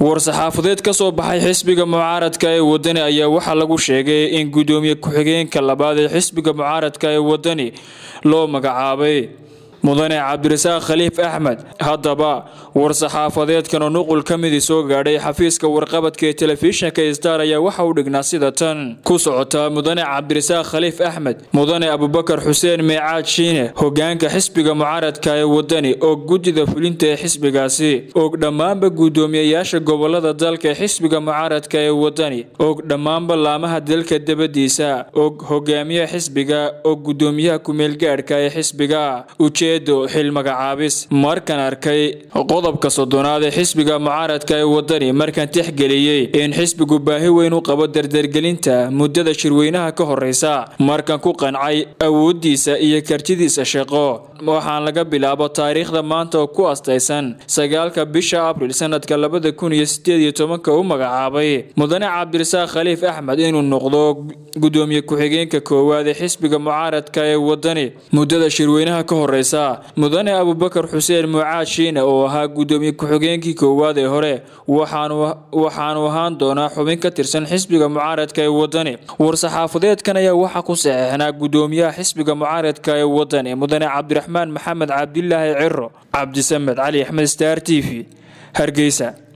war-saxaafadeed ka soo baxay xisbiga mucaaradka ee wadani ayaa waxaa lagu sheegay in gudoomiye ku-xigeenka labaad ee xisbiga mucaaradka ee wadani loo magacaabay mudane cabdirasaaq khaliif axmed haddaba war-saxaafadeedkan oo nuqul ka midii soo gaadhay xafiiska warqabadka ee telefishinka star ayaa waxa u dhignaa sida tan ku socota mudane cabdirasaaq khaliif axmed mudane abubakar xuseen meecaad shiine hogaanka xisbiga mucaaradka ee wadani oo guddida fulinta ee xisbigaasi og dhammaanba guddoomiyeyaasha gobolada dalka ee xisbiga mucaaradka ee wadani og dhammaanba laamaha dalka dabadiisa og hogaamiyaha xisbiga og gudoomiyaha kumeelgaadhka ee xisbiga xil magacaabis markan arkay qodobka soddonaad ee xisbiga mucaaradka ee wadani markan tixgeliyey in xisbigu baahi weyn u qabo dardargelinta muddada shirweynaha ka horeysa markan ku qancay awoodiisa iyo kartidiisa shaqo waxaan laga bilaabo taariikhda maanta oo ku astaysan sagaalka bisha abril sanadka labada kun iyo sideed iyo tobanka u magacaabay mudane cabdirasaaq khaliif axmed inuu noqdo gudoomiye ku-xigeenka koowaad ee xisbiga mucaaradka ee wadani muddada shirweynaha ka horeysa mudane abubakar xuseen mucaad shiine oo ahaa gudoomiye ku-xigeenkii koowaad ee hore waxaanu ahaan doonaa xubin ka tirsan xisbiga mucaaradka ee wadani war-saxaafadeedkan ayaa waxaa ku saxeixnaa gudoomiyaha xisbiga mucaaradka ee wadani mudane cabdiraxmaan maxamed cabdilaahi ciro cabdisamed cali axmed star t v hargeysa